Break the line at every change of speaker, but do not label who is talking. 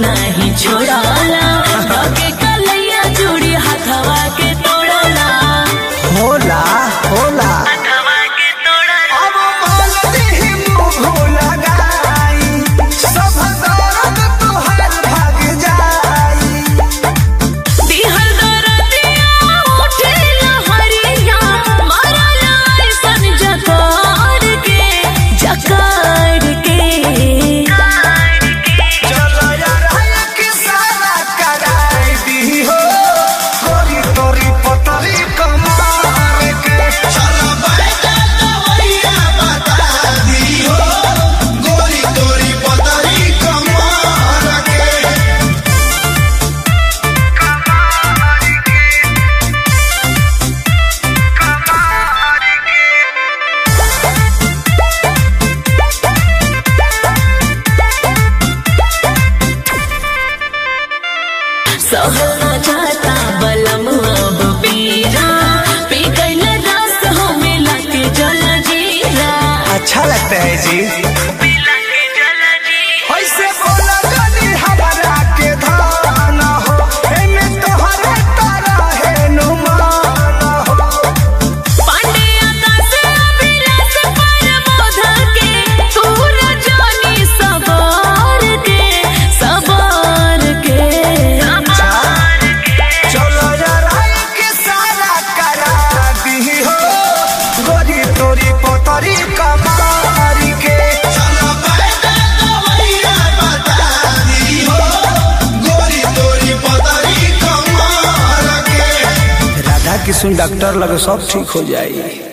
नहीं छोड़ाला धके कलैया चूड़ी हथवा के तोड़ला
होला होला
हथवा के तोड़ला
अब बोलती ही मुंह लगाई सब दर्द तुहार भाग जाई
दिहर दरदिया उठे लहरिया मारला ऐसन जकार के जकार के
चलो यार के सारा कराई दी हो गोरी तोरी पतरी कमार के चलो बैठा दवैया बता दी हो गोरी तोरी पतरी कमार के
सहना जाता बलम अब पीरा पी गइल रस हो मिला के जल जीरा
अच्छा लगता है जी
मिला के जल जीरा
ऐसे बोला गली हमारा के धान हो एमे तोहरे तारा है नुमान हो
पांडे आकाश अभिलाष पर बोधा के तूर जानी सवार के सवार के
चलो यार के सारा करा दी हो गोरी तोरी पोतरी कमारी के चलो बैठा दवैया बता दी हो गोरी तोरी पोतरी कमार के राधा किशन डॉक्टर लगे सब ठीक हो जाए